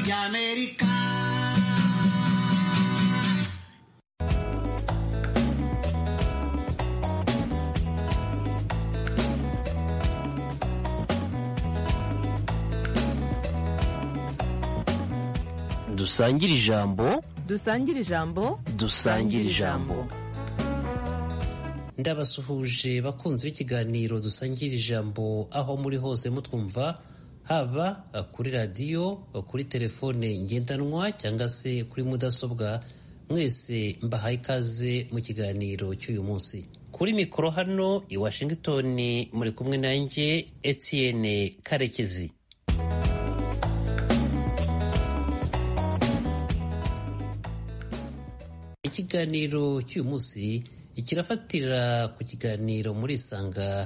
ry'amerika dusangire ijambo dusangire ijambo dusangire ijambo ndabasuhuje bakunzi b'ikiganiro dusangira ijambo aho muri hose mutwumva haba kuri radiyo kuri telefone ngendanwa cyangwa se kuri mudasobwa mwese mbahaye ikaze mu kiganiro cy'uyu munsi kuri mikoro hano i washington muri kumwe nanjye etienne karekezi ikiganiro cy'uyu munsi kirafatira ku kiganiro muri isanga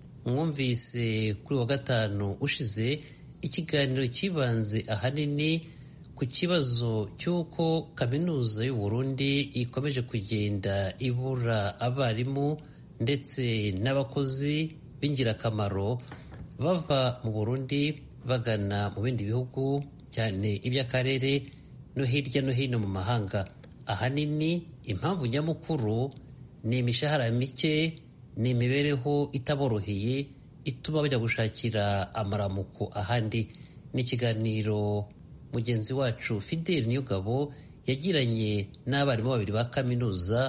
mwumvise kuri wa gatanu ushize ikiganiro cyibanze ahanini ku kibazo cy'uko kaminuza y'u Burundi ikomeje kugenda ibura abarimu ndetse n'abakozi b'ingirakamaro bava mu Burundi bagana mu bindi bihugu cyane iby'akarere no hirya no hino mu mahanga ahanini impamvu nyamukuru ni imishahara mike ni imibereho itaboroheye ituma bajya gushakira amaramuko ahandi ni ikiganiro mugenzi wacu fideli niyogabo yagiranye n'abarimu babiri ba kaminuza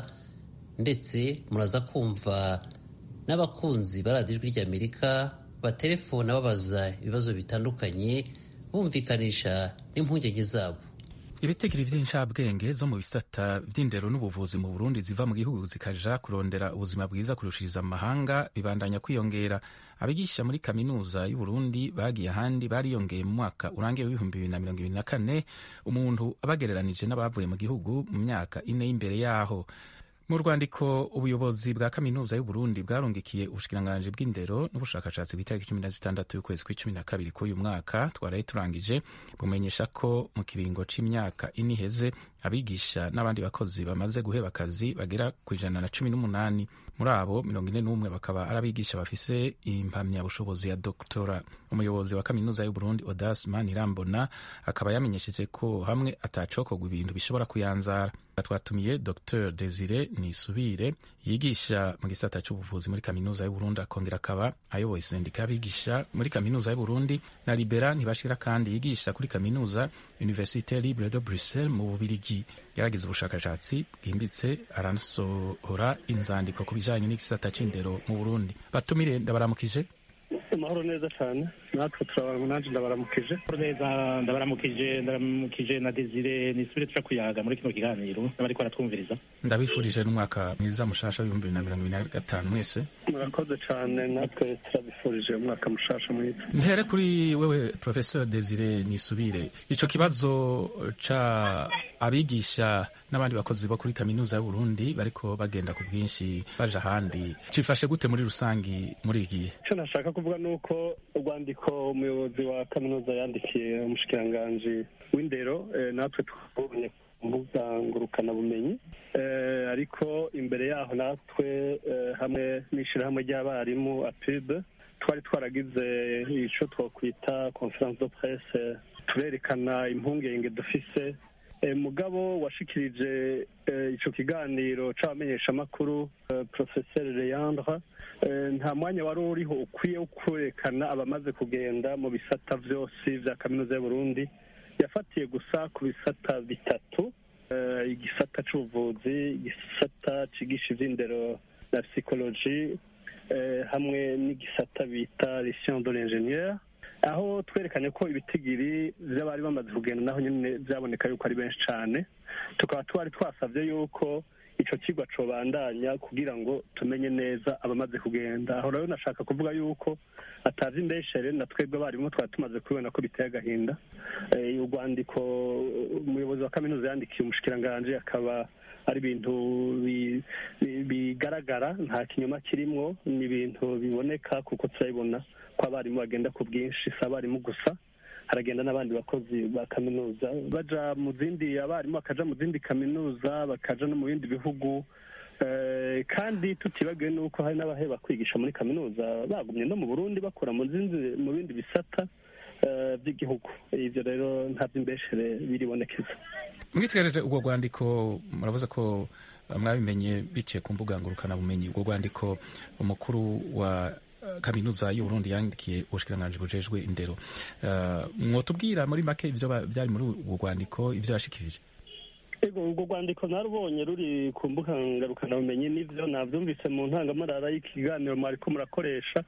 ndetse muraza kumva n'abakunzi ba radiyo ijwi ry'amerika batelefona babaza ibibazo bitandukanye bumvikanisha n'impungenge zabo ibitegiro by'inshabwenge zo mu bisata by'indero n'ubuvuzi mu burundi ziva mu gihugu zikaja kurondera ubuzima bwiza kurushiriza amahanga bibandanya kwiyongera abigisha muri kaminuza y'uburundi bagiye ahandi bariyongeye mu mwaka urangiye w'ibihumbi bibiri na mirongo ibiri na kane umuntu abagereranije n'abavuye mu gihugu mu myaka ine y'imbere yaho mu rwandiko ubuyobozi bwa kaminuza y'uburundi bwarungikiye ubushikiranganji bw'indero n'ubushakashatsi bw'itariki cumi na zitandatu y'ukwezi kw'icumi na kabiri k'uyu mwaka twaraye turangije bumenyesha ko mu kiringo c'imyaka ine iheze abigisha n'abandi bakozi bamaze guheba akazi bagera ku ijana na cumi n'umunani muri abo mirongo ine n'umwe bakaba ari abigisha bafise impamyabushobozi ya doktora umuyobozi wa kaminuza y'uburundi odas manirambona akaba yamenyesheje ko hamwe atacokorwa ibintu bishobora kuyanzara twatumiye dr desire nisubire yigisha mu gisata c'ubuvuzi muri kaminuza y'uburundi akongera akaba ayoboye sendika y'abigisha muri kaminuza y'uburundi na libera ntibashira kandi yigisha kuri kaminuza universite libre de bruxelles mu bubirigi yaragize ubushakashatsi bwimbitse aranasohora inzandiko ku bijanye n'igisata c'indero mu burundi batumire ndabaramukije amahoro neza cyane natwe turabara nanjye ndabaramukije neza ndabaramukije ndabaramukije na desire nisubire tuja kuyaga muri kino kiganiro n'abariko baratwumviriza ndabifurije n'umwaka mwiza mushasha w'ibihumbi bibiri na mirongo ibiri na gatanu mwese murakoze cyane natwe turabifurije umwaka mushasha mwiza mpere kuri wewe professeur desire nisubire ico kibazo ca abigisha n'abandi bakozi bo kuri kaminuza y'uburundi bariko bagenda ku bwinshi baja ahandi cifashe gute muri rusangi muri iki gihe icyo nashaka kuvuga ni uko urwandiko umuyobozi wa kaminuza yandikiye umushikiranganji w'indero natwe twabonye ku mbuga ngurukanabumenyi ariko imbere yaho natwe hamwe n'ishyirahamwe ry'abarimu apide twari twaragize icyo twakwita conference de presse turerekana impungenge dufise mugabo washikirije icyo kiganiro c'abamenyeshamakuru professeur Leandre nta mwanya wari uriho ukwiye wo kwerekana abamaze kugenda mu bisata vyose vya kaminuza y'uburundi yafatiye gusa ku bisata bitatu igisata c'ubuvuzi igisata cigisha ivy'indero na psychologie hamwe n'igisata bita les sciences de l'ingénieur aho twerekanye ko ibitigiri by'abari bamaze kugenda naho nyine byaboneka yuko ari benshi cyane tukaba twari twasabye yuko icyo kigo cobandanya kugira ngo tumenye neza abamaze kugenda aho rero nashaka kuvuga yuko atazi indeshere na twebwe abarimu twari tumaze kubibona ko biteye agahinda urwandiko umuyobozi wa kaminuza yandikiye umushikiranganji akaba ari ibintu bigaragara nta kinyoma kirimwo ni ibintu biboneka kuko turabibona ko abarimu bagenda ku bwinshi si abarimu gusa haragenda n'abandi bakozi ba kaminuza baja mu zindi abarimu bakaja mu zindi kaminuza bakaja no mu bindi bihugu kandi tutibagiwe n'uko hari n'abaheba kwigisha muri kaminuza bagumye no mu burundi bakora mu bindi bisata eh, by'igihugu ivyo rero nta vy'imbeshere biribonekeza mwitegereje ubwo rwandiko muravuze ko eh, mwabimenye biciye ku mbuga ngurukanabumenyi ubwo rwandiko umukuru wa eh, kaminuza y'uburundi yandikiye ubushikiranganji bujejwe indero Eh, mwotubwira muri make ivyo ba- vyari muri ubwo rwandiko ivyo yashikirije ego urwo rwandiko narubonye ruri ku mbuga ngarukanamenyi n'ivyo navyumvise mu ntangamarara y'ikiganiro mwariko murakoresha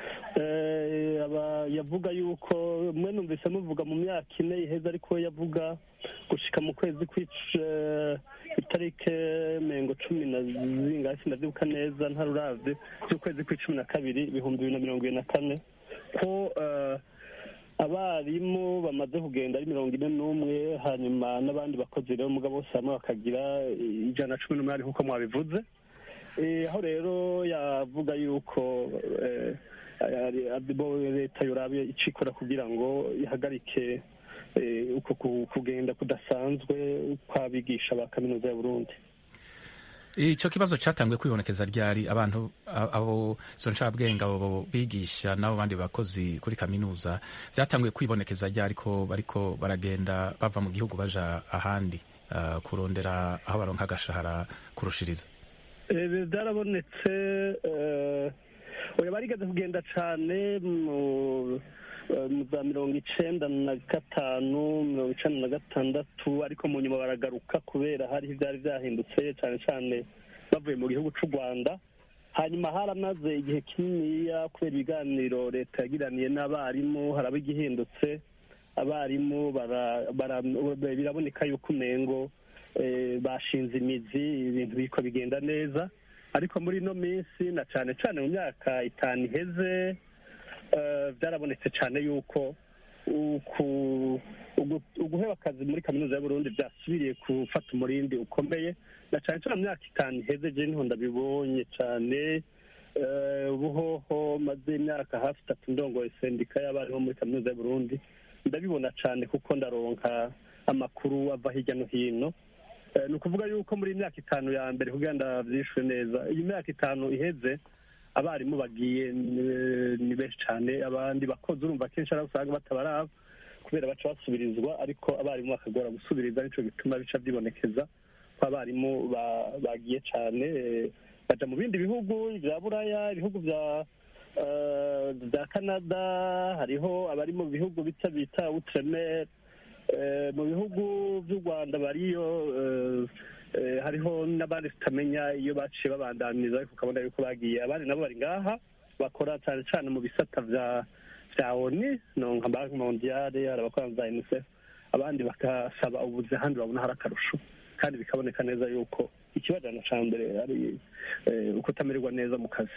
Eh, aba yavuga yuko mwe numvise muvuga mu myaka ine iheze ariko we yavuga gushika mu kwezi kw'ic- eh, itarike mengo cumi na zingahe sinavyibuka neza ntaruravye z'ukwezi kw'icumi na kabiri ibihumbi bibiri na mirongo ibiri na kane ko eh, abarimu bamaze kugenda ari mirongo ine n'umwe hanyuma n'abandi bakozi rero mugabo bose hamwe bakagira ijana na cumi n'umunani nk'uko mwabivuze Eh, aho rero yavuga yuko eh, ari- ari bo leta yorabe icikora kugira ngo ihagarike eh, uko ku- kugenda kudasanzwe kw'abigisha ba kaminuza ya burundi ico kibazo catanguye kwibonekeza ryari abantu a- abo izo ncabwenge abo bigisha n'abo bandi bakozi kuri kaminuza vyatanguye kwibonekeza ryari ko bariko baragenda bava mu gihugu baja ahandi uh, kurondera aho baronka agashahara kurushiriza Eh, byarabonetse eh, oya barigeze kugenda cane mu eh, mu za mirongo icenda na gatanu mirongo icenda na gatandatu ariko mu nyuma baragaruka kubera hariho ivyari vyahindutse cane cane bavuye mu gihugu c'u rwanda hanyuma haramaze igihe kininiya kubera ibiganiro leta yagiraniye n'abarimu haraba igihindutse abarimu bara- bara- biraboneka yuko umengo eh, bashinze imizi ibintu biriko bigenda neza ariko muri ino minsi na cane cane mu myaka itanu iheze eh, vyarabonetse cane yuko uku- ugu- uguheba akazi muri kaminuza y'uburundi vyasubiriye gufata umurindi ukomeye na cane cane mu myaka itanu iheze je niho ndabibonye cane eh, ubuhoho maze imyaka hafi itatu ndongoye sendika y'abarimu muri kaminuza y'uburundi ndabibona cane kuko ndaronka amakuru ava hirya no hino Eh, ni ukuvuga yuko muri iyi myaka itanu ya mbere kugira ndavyishwe neza iyi myaka itanu iheze abarimu bagiye eh, ni benshi cane abandi bakozi urumva kenshi ari usanga batabaraba kubera baca basubirizwa ariko abarimu bakagora gusubiriza nico gituma bica vyibonekeza ko abarimu ba- bagiye cane eh, baja mu bindi bihugu vya buraya ibihugu vya eh, vya canada hariho abari mu bihugu bita bita outremer Eh, mu bihugu vy'u rwanda bariyo eh, eh, hariho n'abandi tutamenya iyo baciye babandaniza ariko ukabona yuko bagiye abandi nabo bari ngaha bakora cane cane mu bisata vya vya oni no nka banki mondiale hari abakora za unicef abandi bagasaba ubuzi ahandi babona hari akarusho kandi bikaboneka neza yuko ikibajana ca mbere ari eh, ukutamererwa neza mu kazi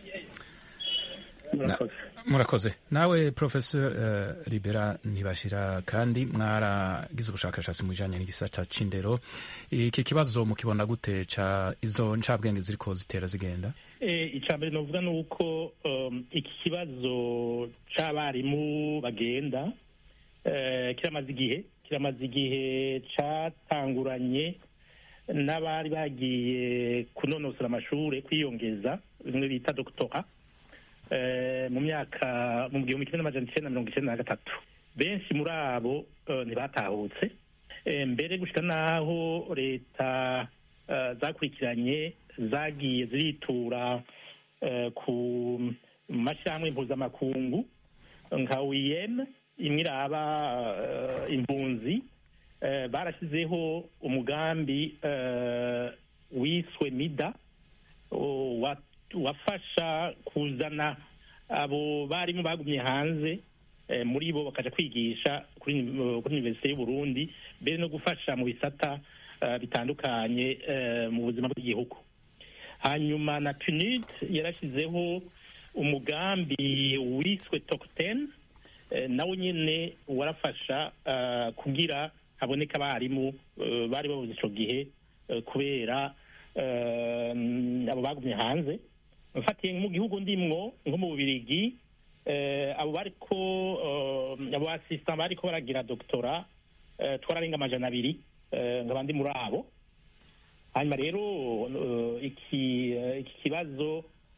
murakoze murakoze nawe professor uh, libera ntibashira kandi mwaragize ubushakashatsi mu bijanye n'igisata c'indero iki kibazo mukibona gute ca izo ncabwenge ziriko zitera zigenda Eh, icya mbere novuga ni uko um, iki kibazo c'abarimu bagenda eh, kiramaze igihe kiramaze igihe catanguranye n'abari bagiye kunonosora amashure kwiyongeza bimwe bita doktora eh, mu myaka mu gihumbi kimwe n'amajana icenda na mirongo icenda na gatatu benshi muri abo eh, ntibatahutse Eh, mbere gushika n'aho leta eh, zakurikiranye zagiye ziritura eh, ku mashyirahamwe mpuzamakungu nka wiyem imwe iraba eh, impunzi eh, barashyizeho umugambi eh, wiswe mida o- wa- wafasha kuzana abo barimu bagumye hanze eh, muri bo bakaja kwigisha kuri uni- kuri universite y'uburundi mbere no gufasha mu bisata eh, bitandukanye eh, mu buzima bw'igihugu hanyuma na punid yarashyizeho umugambi wiswe tokten nawo nyine warafasha eh, kugira haboneka abarimu eh, bari babuze ico gihe eh, kubera eh, abo bagumye hanze mfatiye mu gihugu ndimwo nko mu bubirigi eh, abo bariko eh, abo assistant bariko baragira doktora eh, twararenga amajana abiri eh, nkaba ndi muri abo hanyuma rero eh, iki eh, iki kibazo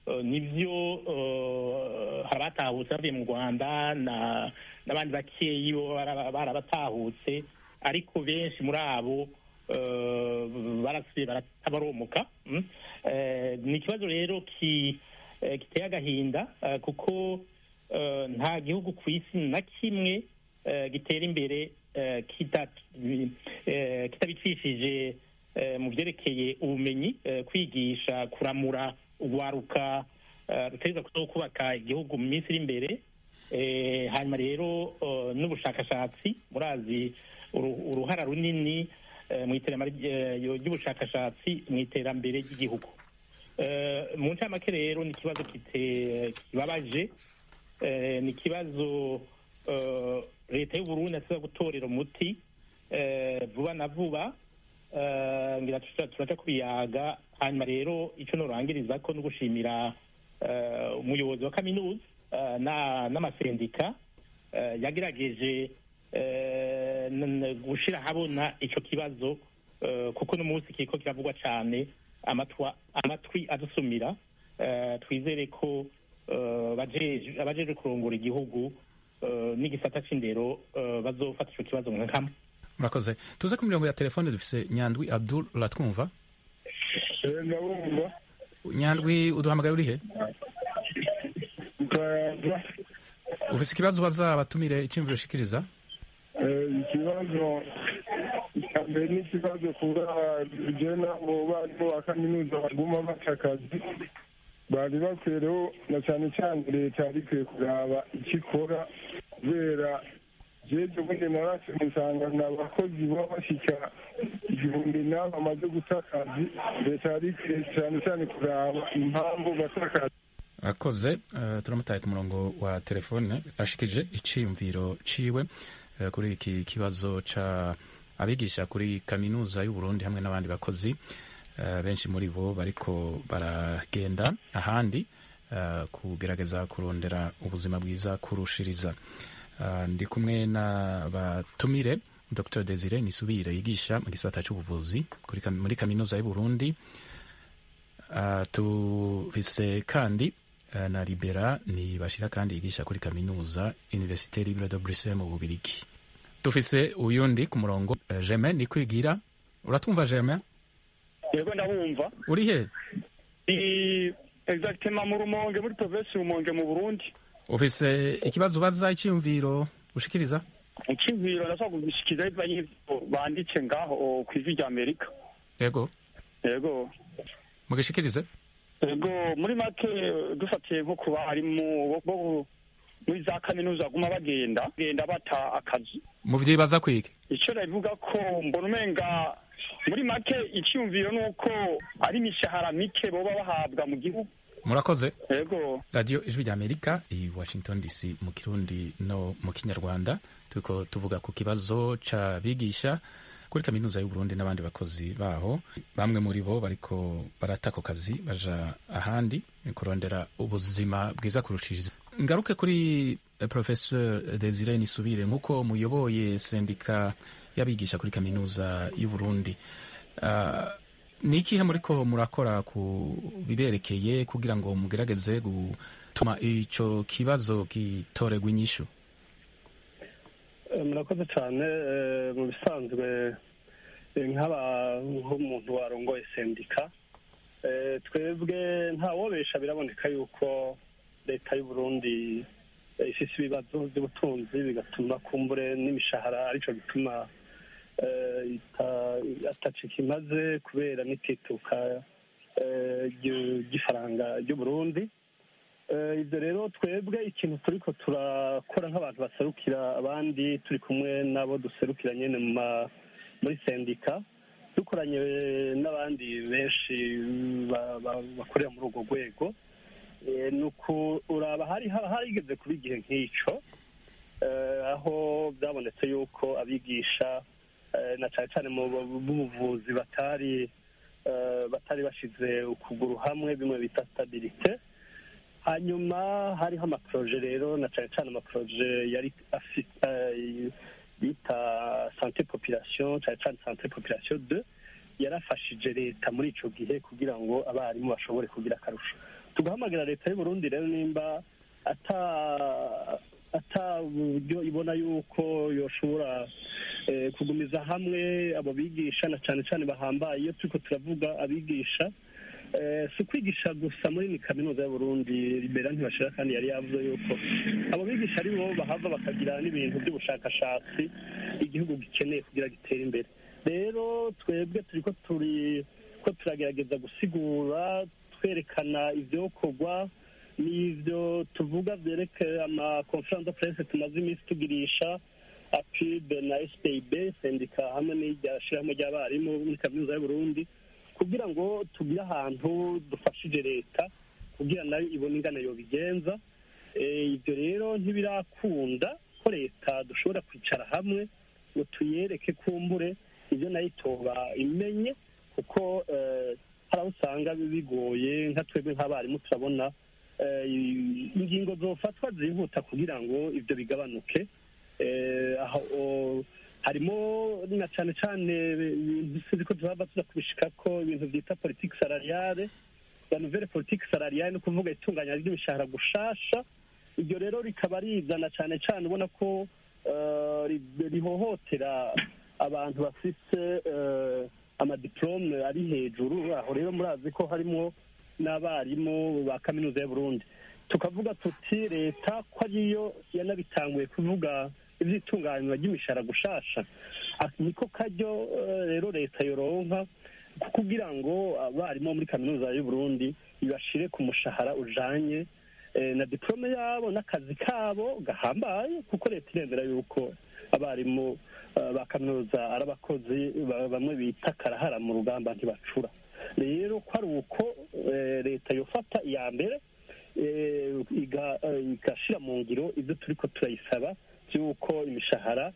eh, nibyo eh, hari abatahutse bavuye mu rwanda na- n'abandi bakeyi bo bara- barabatahutse ariko benshi muri abo eh, barasubiye baratabaromuka mm. Eh, ni ikibazo rero ki- eh, giteye agahinda eh, kuko eh, nta gihugu ku isi na kimwe eh, gitera imbere eh, kita- eh, kitabicishije eh, mu byerekeye ubumenyi eh, kwigisha kuramura urwaruka eh, rutegereza kuza kubaka igihugu mu minsi iri imbere Eh, hanyuma rero eh, n'ubushakashatsi murazi uru- uruhara runini eh, mu iterambere eh, ry'ubushakashatsi mu iterambere ry'igihugu Eh, mu ncamake rero ni ikibazo kite- kibabaje Eh, ni ikibazo eh, leta y'uburundi yasiba gutorera umuti eh, vuba na vuba Eh, ngira tuca- turaca kubiyaga hanyuma rero icyo norangiriza ko no gushimira eh, umuyobozi wa kaminuza eh, na- n'amasendika eh, yagerageje eh, n- n- gushira ahabona icyo kibazo eh, kuko n'umunsi kiriko kiravugwa cyane amatwa- amatwi adusumira Eh, twizere ko eh, bajeje- abajeje kurongora igihugu eh, n'igisata c'indero eh, bazofata ico kibazo nka kamwe murakoze tuze ku mirongo ya telefone dufise nyandwi abdul uratwumva ndabumva nyandwi uduhamagaye urihe ukayaza ufise ikibazo baza abatumire iciyumviro ushikiriza ikibazo cya mbere ni ikibazo kuba jena mu barimu ba kaminuza baguma baca akazi bari bakwiye rero na cyane cyane leta yari ikwiye kuraba icyo ikora kubera jeje ubundi narase musanga ni abakozi baba bashyika igihumbi n'abo bamaze guta akazi leta yari ikwiye cyane cyane kuraba impamvu bata akazi akoze uh, turamutaye ku murongo wa telefone ashikije iciyumviro ciwe uh, kuri iki kibazo ca abigisha kuri kaminuza y'uburundi hamwe n'abandi bakozi uh, benshi muri bo bariko baragenda ahandi uh, kugerageza kurondera ubuzima bwiza kurushiriza uh, ndi kumwe na batumire dr desire nisubire yigisha mu gisata c'ubuvuzi kuri kam- muri kaminuza y'uburundi Uh, tufise kandi uh, na libera ni bashira kandi yigisha kuri kaminuza universite libre de bruxelles mu bubirigi tufise uyundi ku murongo uh, germain ni kwigira uratwumva germain yego ndabumva uri he ni exactement mu rumonge muri provinsi rumonge mu burundi ufise ikibazo ubaza iciyumviro ushikiriza icyiziro ndashobora kugishikiriza bivanye n'ivyo banditse ngaho ku ijwi rya amerika yego yego mugishikirize yego muri make dufatiye nko ku barimu bo- bo muri za kaminuza baguma bagenda bagenda bata akazi muvyibaza kwiki icyo nabivuga ko mbona umenga muri make icyumviro ni uko ari imishahara mike boba bahabwa mu gihugu murakoze yego radiyo ijwi rya amerika i washington dc mu kirundi no mu kinyarwanda turiko tuvuga ku kibazo c'abigisha kuri kaminuza y'uburundi n'abandi bakozi baho bamwe muri bo bariko barata ako kazi baja ahandi kurondera ubuzima bwiza kurushiriza ngaruke kuri eh, professeur desire nisubire nk'uko muyoboye sendika y'abigisha kuri kaminuza y'uburundi Ah, ni ikihe muriko murakora ku biberekeye kugira ngo mugerageze gutuma ico kibazo gitorerwa inyishu Eh, murakoze cyane eh, mu bisanzwe eh, nk'aba nk'umuntu warongoye sendika eh, twebwe ntawobesha biraboneka yuko leta y'u Burundi eh, ifise ibibazo by'ubutunzi bigatuma kumbure n'imishahara arico gituma eh, ita- atacika imaze kubera n'itituka eh, ry'u- ry'ifaranga ry'u Burundi Eh, ibyo rero twebwe ikintu turiko turakora nk'abantu baserukira abandi turi kumwe n'abo duserukira nyene mu ma- muri sendika dukoranye n'abandi benshi ba- ba- bakorera muri urwo rwego Eh, ni ukuraba hari haba harigeze kuba igihe nk'ico eh, aho byabonetse yuko abigisha eh, na cane cane mu bu- b'ubuvuzi batari eh, batari bashize ukuguru hamwe bimwe bita stabilite hanyuma hariho amaproje rero na cyane cyane amaproje yari afite eh, bita sante population cyane cyane sante population de yarafashije leta muri ico gihe kugira ngo abarimu bashobore kugira akarusho tugahamagira leta y'u Burundi rero nimba ata ata buryo ibona yuko yoshobora eh, kugumiza hamwe abo bigisha na cyane cyane bahambaye iyo turiko turavuga abigisha eh, si ukwigisha gusa muri ni kaminuza y'u Burundi libera ntibashira kandi yari yavuze yuko abo bigisha ari bo bahava bakagira n'ibintu by'ubushakashatsi igihugu gikeneye kugira gitere imbere rero twebwe turiko turi ko turagerageza gusigura twerekana ivyokorwa n'ivyo tuvuga vyerekeye ama conference de presse tumaze iminsi tugirisha apib na spib sendika hamwe n'irya shirahamwe ry'abarimu muri kaminuza y'uburundi kugira ngo tugire ahantu dufashije leta kugira nayo ibone ingana yobigenza Eh, ibyo rero ntibirakunda ko leta dushobora kwicara hamwe ngo tuyereke kumbure ibyo nayo itoba imenye kuko eh, hari aho usanga bigoye nka twebwe nk'abarimu turabona eh, ingingo zofatwa zihuta kugira ngo ibyo bigabanuke Eh, aho o- harimo na cyane cyane ibintu sinzi ko tuzaba tuza kubishika ko ibintu byita politiki salariale la nouvelle politique salariale ni ukuvuga itunganya ry'imishahara gushasha iryo rero rikaba rizana cyane cyane ubona ko eh, ri- rihohotera abantu bafite eh, amadiplome ari hejuru aho rero murazi ko harimo n'abarimu ba kaminuza y'u Burundi tukavuga tuti leta ko ariyo yanabitanguye kuvuga iby'itunganywa ry'imishahara gushasha Ah, niko karyo eh, rero leta yoronka ku- kugira ngo abarimu bo muri kaminuza y'u Burundi ibashire ku mushahara ujanye eh, na diplome yabo n'akazi kabo gahambaye kuko leta iremera yuko abarimu eh, ba kaminuza ari abakozi ba- bamwe bita karahara mu rugamba ntibacura rero ko ari uko eh, leta yofata iya mbere eh, iga- eh, igashira mu ngiro ibyo turiko turayisaba by'uko imishahara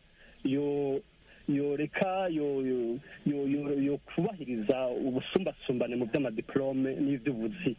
yo yoreka yo yo yo yo- yo kubahiriza ubusumbasumbane mu by'amadiplome n'iby'ubuzi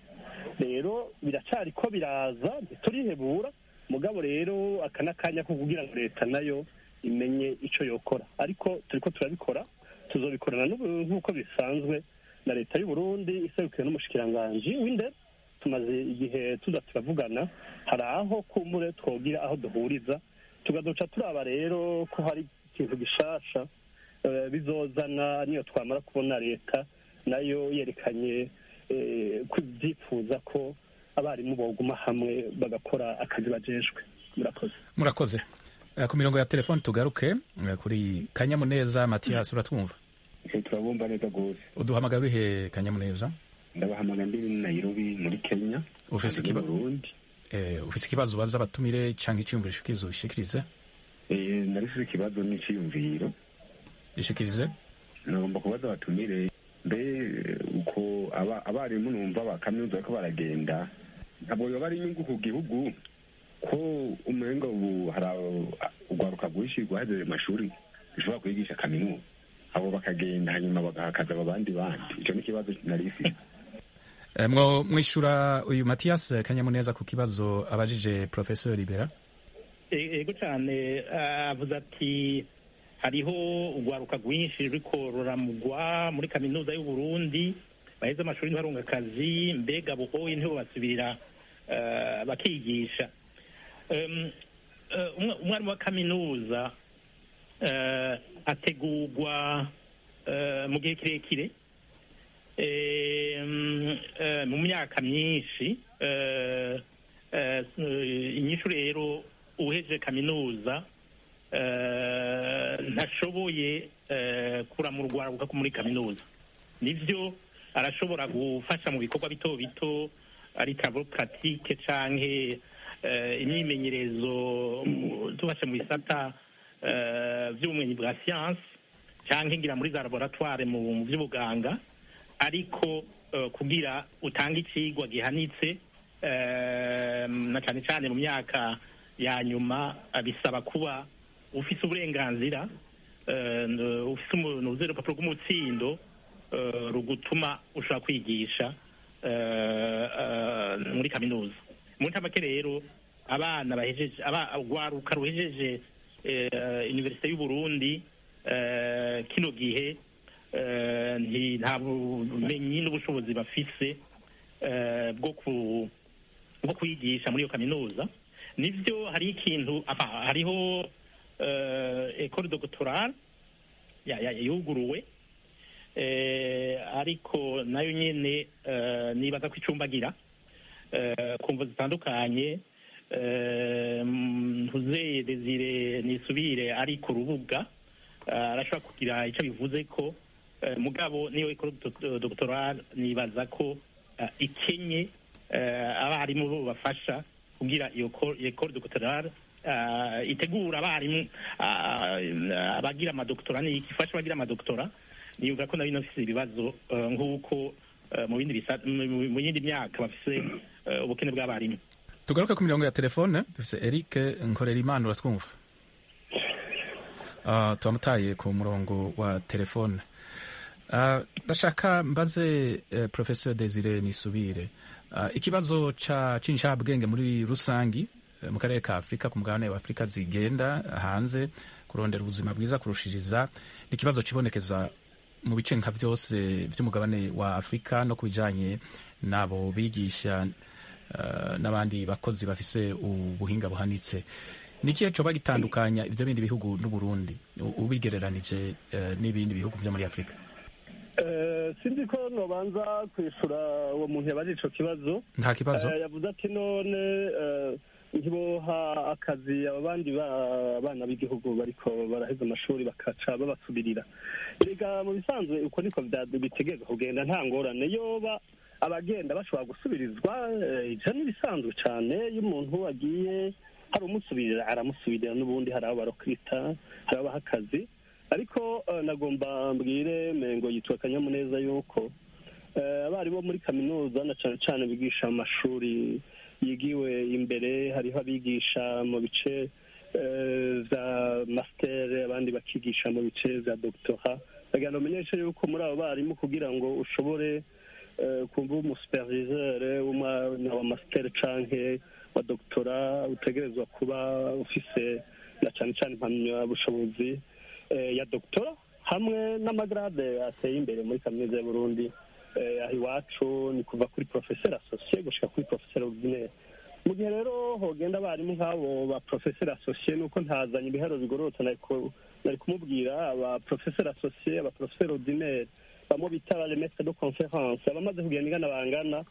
rero biracyari ko biraza turihebura mugabo rero aka n'akanya ko kugira ngo leta nayo imenye icyo yokora ariko turiko turabikora tuzobikorana n'ubu- nk'uko bisanzwe na leta y'u Burundi iserukiwe n'umushikiranganji w'indero tumaze igihe tuza turavugana hari aho kumbure twogira aho duhuriza tugaduca turaba rero ko hari ikintu gishasha eh, bizozana niyo twamara kubona leta nayo yerekanye eh, ko ibyifuza ko abarimu boguma hamwe bagakora akazi bajejwe murakoze murakoze Eh, ku mirongo ya telefoni tugaruke eh, kuri kanyamuneza matiyasi uratwumva turabumva neza rwose uduhamagara urihe kanyamuneza ndabahamagara ndi nairobi muri kenya Ufise kandi mu ikiba- burundi Eh, ufise ikibazo ubaza abatumire cyangwa icyiyumviro ushikirize ubishikirize Eh, narifise ikibazo n'iciyumviro gishikirize nagomba kubaza abatumire mbe uko aba- abarimu numva ba kaminuza bariko baragenda ntabwo yoba ari inyungu ku gihugu ko umenga ubu hari abo- urwaruka rwinshi rwahejeje amashuri rushobora kwigisha kaminuza abo bakagenda hanyuma bagahakaza abo bandi bandi ico ni ikibazo narifise Eh, mwo mwishura uyu matiyasi kanyamuneza ku kibazo abajije professeur libera E- ego cyane ah, avuze ati hariho urwaruka rwinshi ruriko ruramugwa muri kaminuza y'u Burundi baheze amashuri ntibarunga akazi mbega buhoye ntibo basubirira ah, bakigisha Em, eh, umwa- umwarimu wa kaminuza eh, ategurwa eh, mu gihe kirekire Em, eh, mu myaka myinshi eh, eh, inyishu rero uheje kaminuza eh, ntashoboye eh, kuramura urwaruka muri kaminuza nivyo arashobora gufasha mu bikorwa bito bito ari travaux pratique canke eh, imyimenyerezo mu- tubashe mu bisata eh, vy'ubumenyi bwa science canke ngira muri za laboratoire mu mu vy'ubuganga ariko eh, kugira utange icigwa gihanitse eh, na cane cane mu myaka ya nyuma eh, bisaba kuba ufise uburenganzira eh, n- ufise umuntu urupapuro rw'umutsindo eh, rugutuma ushobora kwigisha eh, eh, muri kaminuza mu ntamake rero abana bahejeje aba- urwaruka ruhejeje eh, universite y'u Burundi eh, kino gihe eh, nti- nta bumenyi n'ubushobozi bafise eh, bwo ku bwo kwigisha muri iyo kaminuza nibyo hari ikintu apa, hariho eh, ecole doctorale ya- ya- yuguruwe eh, ariko nayo nyene eh, nibaza ko icumbagira eh, ku mvo zitandukanye eh, ntuzeye desire nisubire ari ku rubuga eh, arashobora kugira icyo bivuze ko eh, mugabo niyo ecole doc- doctorale nibaza ko eh, ikenye eh, abarimu bo bafasha kugira iyo co- iyo ecole doctorale eh, itegura abarimu ah, abagira amadoktora ni ifasha abagira amadoktora niyumva ko nayo inafise ibibazo eh, nk'uko eh, mu bindi bisa- mu- mu yindi myaka bafise eh, ubukene bw'abarimu tugaruke ku mirongo ya telefone dufise eric nkorerimana uratwumva uh, turamutaye ku murongo wa telefone uh, ndashaka mbaze uh, professeur desire nisubire uh, ikibazo ca c'incabwenge muri rusangi uh, mu karere ka afurika ku mugabane wa afurika zigenda hanze kurondera ubuzima bwiza kurushiriza ni ikibazo kibonekeza mu bice nka byose by'umugabane wa afurika no ku bijanye n'abo bigisha uh, n'abandi bakozi bafise ubuhinga buhanitse ni ikihe coba gitandukanya ivyo bindi bihugu n'uburundi u- ubigereranije uh, n'ibindi bihugu vyo muri afurika Eh, sinzi ko nobanza kwishura uwo muntu yabaje ico kibazo nta kibazo Eh, yavuze ati none eh, ntiboha akazi aba bandi ba- bana b'igihugu bariko baraheza amashuri bakaca babasubirira erega mu bisanzwe uko niko vya- bitegerezwa kugenda nta ngorane yoba abagenda bashobora gusubirizwa eh, ivyo ni ibisanzwe cane iyo umuntu agiye hari umusubirira aramusubirira n'ubundi hari abo barokwita hari abaha akazi ariko eh, nagomba mbwire mengo yitwa akanyamuneza yuko eh, abarimu bo muri kaminuza na cane cane bigisha mu mashuri yigiwe imbere hariho abigisha mu bice eh, vya master abandi bakigisha mu bice vya doctora ndagira ngo umenyeshe yuko muri abo barimu kugira ngo ushobore eh, kumva umusuperviseur w'umwana wa master canke wa doctora utegerezwa kuba ufise na cane cane impamyabushobozi eh, ya doctora hamwe n'amagrade ateye imbere muri kaminuza y'uburundi eh, aho iwacu ni kuva kuri professeur associé gushika kuri professeur ordinaire mu gihe rero hogenda abarimu nk'abo ba professeur associé nuko ntazanye ibiharo bigororotse nari ku- nari kumubwira aba professeur associé aba professeur ordinaire bamwe bita ba maître de conférence abamaze kugenda ingana bangana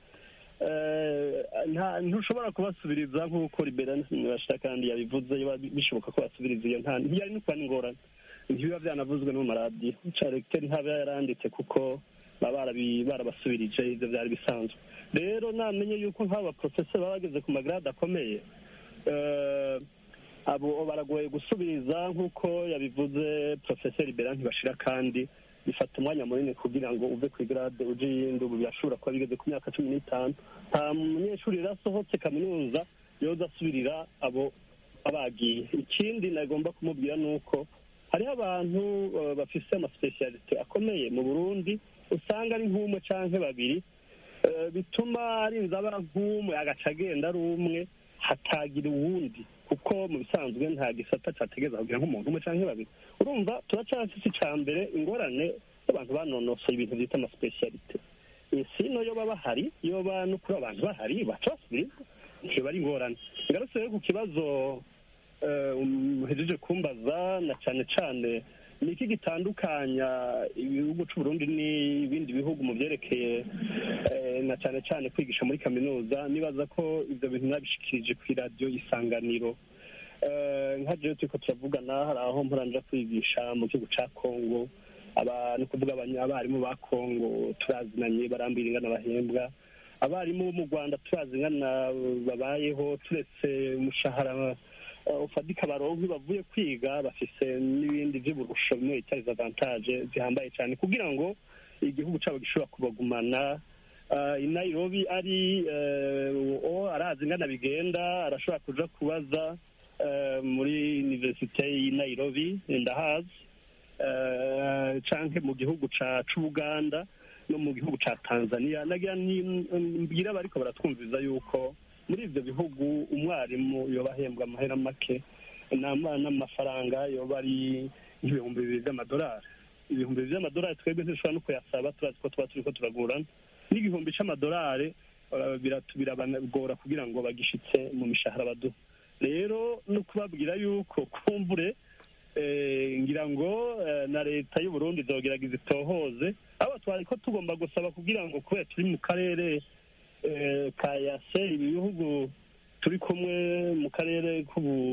eh, nta- ntushobora kubasubiriza nk'uko liberani kandi yabivuze biba bishoboka ko basubiriza iyo nta ntiyari no kuba n'ingorane ntibiba byanavuzwe no mu maradiyo caregiteri ntaba yaranditse kuko baba barabi- barabasubirije ivyo vyari bisanzwe rero namenye yuko nk'abo baprofeseri baba bageze ku magrade akomeye eh, abo baragoye gusubiriza nk'uko yabivuze profeseri bera ntibashira kandi bifata umwanya munini kugira ngo uve ku igrade uje iyindi ubu birashobora kuba bigeze ku myaka cumi n'itanu nta munyeshuri rero asohotse kaminuza yoza asubirira abo abagiye ikindi nagomba kumubwira ni uko hariho abantu eh, bafise amasipesiyalite akomeye mu burundi usanga ari nk'umwe canke babiri eh, bituma arinze aba nk'umwe agaca agenda ari umwe hatagira uwundi kuko mu bisanzwe nta gisata categeza kugira nk'umuntu umwe canke babiri urumva turacafise ica mbere ingorane y'abantu banonosoye ibintu vyita amasipesiyalite sino yoba bahari yoba no kuri abantu bahari baca basubiriza ntiyoba ari ingorane ngarutse rero ku kibazo eh, muhejeje kumbaza na cane cane ni iki gitandukanya ibihugu c'uburundi n'ibindi bihugu mu vyerekeye eh, na cane cane kwigisha muri kaminuza nibaza ko ivyo bintu nabishikirije kw'iradiyo isanganiro Eh, nka jewe turiko turavugana hari aho mporanja kwigisha mu gihugu ca kongo aba ni ukuvuga abanya- abarimu ba kongo turazinanye barambwira ingana bahembwa abarimu bo mu rwanda turazi ingana babayeho turetse umushahara eh, ufatika baronke bavuye kwiga bafise n'ibindi vy'uburusho bimwe bita les avantage zihambaye cane kugira ngo igihugu cabo gishobora kubagumana uh, i nairobi ari uh, o arazi ingana bigenda arashobora kuja kubaza uh, muri universite y'i nairobi ndahazi uh, canke mu gihugu ca c'ubuganda no mu gihugu ca tanzania nagira ni- mbwira bariko baratwumviza yuko muri ivyo bihugu umwarimu yoba ahembwa amahera make nama- n'amafaranga yoba ari nk'ibihumbi bibiri vy'amadolari ibihumbi bibiri vy'amadolari twebwe ntidushobora no kuyasaba turazi ko tuba turiko turagurana n'igihumbi c'amadolari eh, biratu- birabagora kugira ngo bagishitse mu mishahara baduha rero no kubabwira yuko kumbure eh, ngira ngo eh, na leta y'u Burundi izogerageza itohoze abo twari ko tugomba gusaba kugira ngo kubera turi mu karere eh, ka yase ibi bihugu turi kumwe mu karere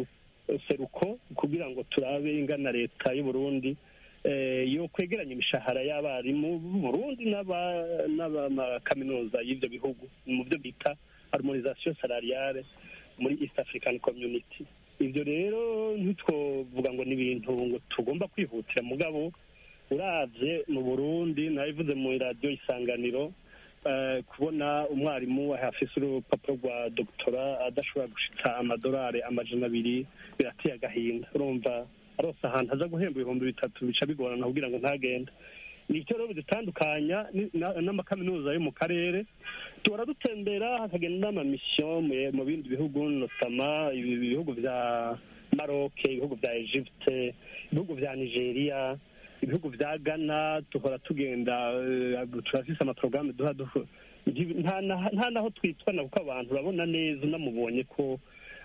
k'ubuseruko kugira ngo turabe ingana leta y'u Burundi eh, yo kwegeranya imishahara y'abarimu b'u Burundi n'aba- n'abamakaminuza y'ivyo bihugu mu byo bita harmonisation salariale muri East African Community ivyo rero ntitwovuga ngo ni ibintu ngo tugomba kwihutira mugabo uravye mu Burundi nabivuze mu radio isanganiro eh, kubona umwarimu afise urupapuro rwa doktora adashobora gushitsa amadolari amajana abiri birateye agahinda urumva arose ahantu aza guhemba ibihumbi bitatu bica bigorana kugira ngo ntagende ni icyo rero bidutandukanya ni- na- n'amakaminuza yo mu karere tuhora dutembera hakagenda n'amamisiyo mu- mu bindi bihugu notama ibi bihugu vya maroc ibihugu vya egypte ibihugu vya nigeria ibihugu vya ghana duhora tugenda eh, turafise amaporogaramu duha duhu- nti- nta na- nta naho twitwana kuko abantu urabona neza unamubonye ko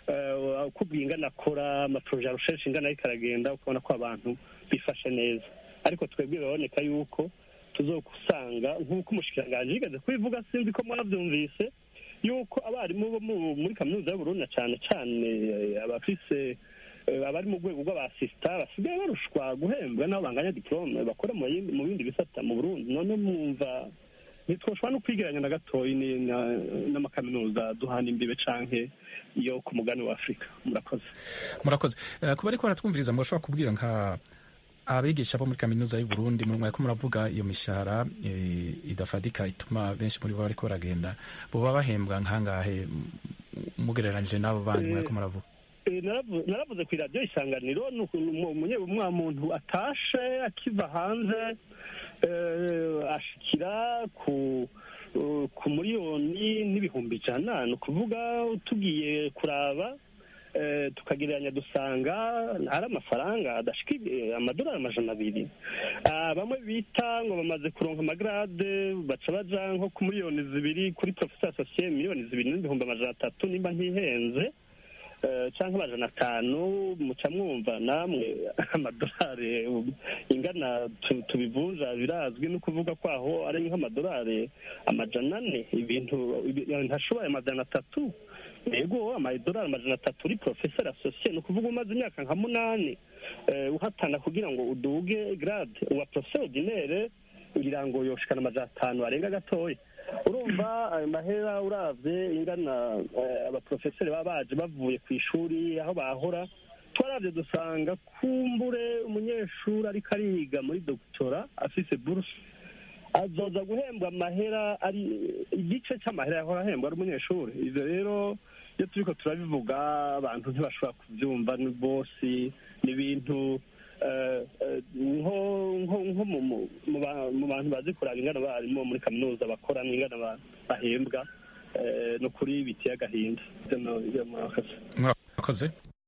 eh, uko ingana akora amaporoje arusheje ingana ariko aragenda ukabona ko abantu bifashe neza ariko twebwe biraboneka yuko tuzokusanga nk'uko umushikiranganji yigeze kubivuga sinzi ko mwabyumvise yuko abarimu bo mu- muri kaminuza y'uburundi na cyane cyane eh, abafise eh, abari mu rwego rw'abasisita basigaye barushwa guhembwa n'abo banganya diplome bakora mu yindi- mu bindi bisata mu burundi none mwumva ntitwoshobora no kwigeranya na gatoyi ni- na- n'amakaminuza duhana imbibe canke yo ku mugani wa afurika murakoze murakoze Eh, kuba ariko baratwumviriza murashobora kubwira nka abigisha bo muri kaminuza y'u Burundi mu mwaka muravuga iyo mishahara eh, idafadika ituma benshi muri bo bariko baragenda boba bahembwa nkangahe m- mugereranije n'abo bandi Eh, mwaka muravuga Eh, naravu- naravuze ku iradiyo isanganiro ni ukuntu umu- umunye umwa muntu atashe akiva hanze eh, ashikira ku eh, ku miliyoni n'ibihumbi ijana ni ukuvuga tugiye kuraba eh, tukagereranya dusanga ari amafaranga adashika eh, amadolari amajana abiri Ah, bamwe bita ngo bamaze kuronka amagarade baca baja nko ku miliyoni zibiri kuri professeur associé miliyoni zibiri n'ibihumbi amajana atatu nimba ntihenze eh, canke amajana atanu muca mwumva namwe amadolari ingana tu- tubivunja birazwi no kuvuga ko aho ari nk'amadolari amajana ane ibintu ibi- ntashoboye amajana atatu yego amadolari amajana atatu uri professeur associé ni ukuvuga umaze imyaka nka munani eh, uhatana kugira ngo uduge grade uwa professeur ordinaire ngira ngo yoshikana amajana atanu arenga gatoya urumva ayo mahera uravye ingana eh, abaprofeseri baba baje bavuye ku ishuri aho bahora twaravye dusanga kumbure umunyeshuri ariko ariga muri doktora afise buruse azoza guhembwa amahera ari igice c'amahera yahora ahembwa ari umunyeshuri ivyo rero iyo turiko turabivuga abantu ntibashobora kuvyumva ni bose ni ibintu eh, eh, nko nko nko mu- mu- mu ba- mu bantu bazi kuraba ingana barimo muri kaminuza bakora n'ingana ba- bahembwa eh, no kuri biteye agahinda Ivyo no- ivyo murakoze murakoze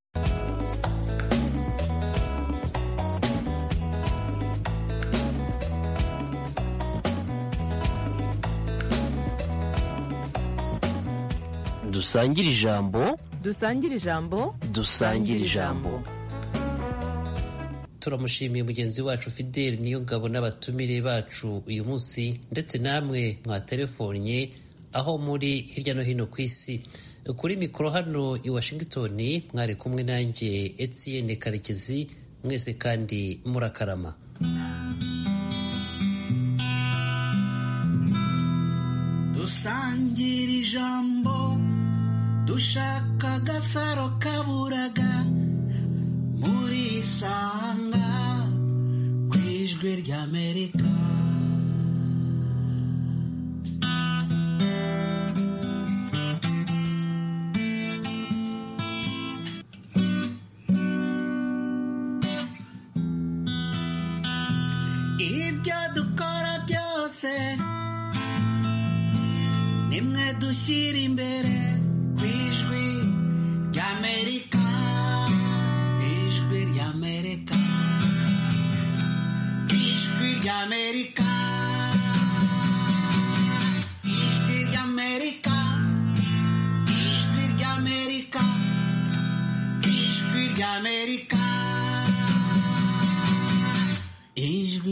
dusangire ijambo dusangire ijambo dusangire ijambo turamushimiye mugenzi wacu fideli niyo ngabo n'abatumire bacu uyu munsi ndetse namwe mwatelefonye aho muri hirya no hino ku isi kuri mikoro hano i washington mwari kumwe nanjye etienne karekezi mwese kandi murakarama dusangira ijambo dushaka agasaro kaburaga muri isanga ku ijwi ry'amerika ibyo dukora byose nimwe dushyira imbere ku ijwi ry'amerika ijwi ry'amerika ijwi ry'amerika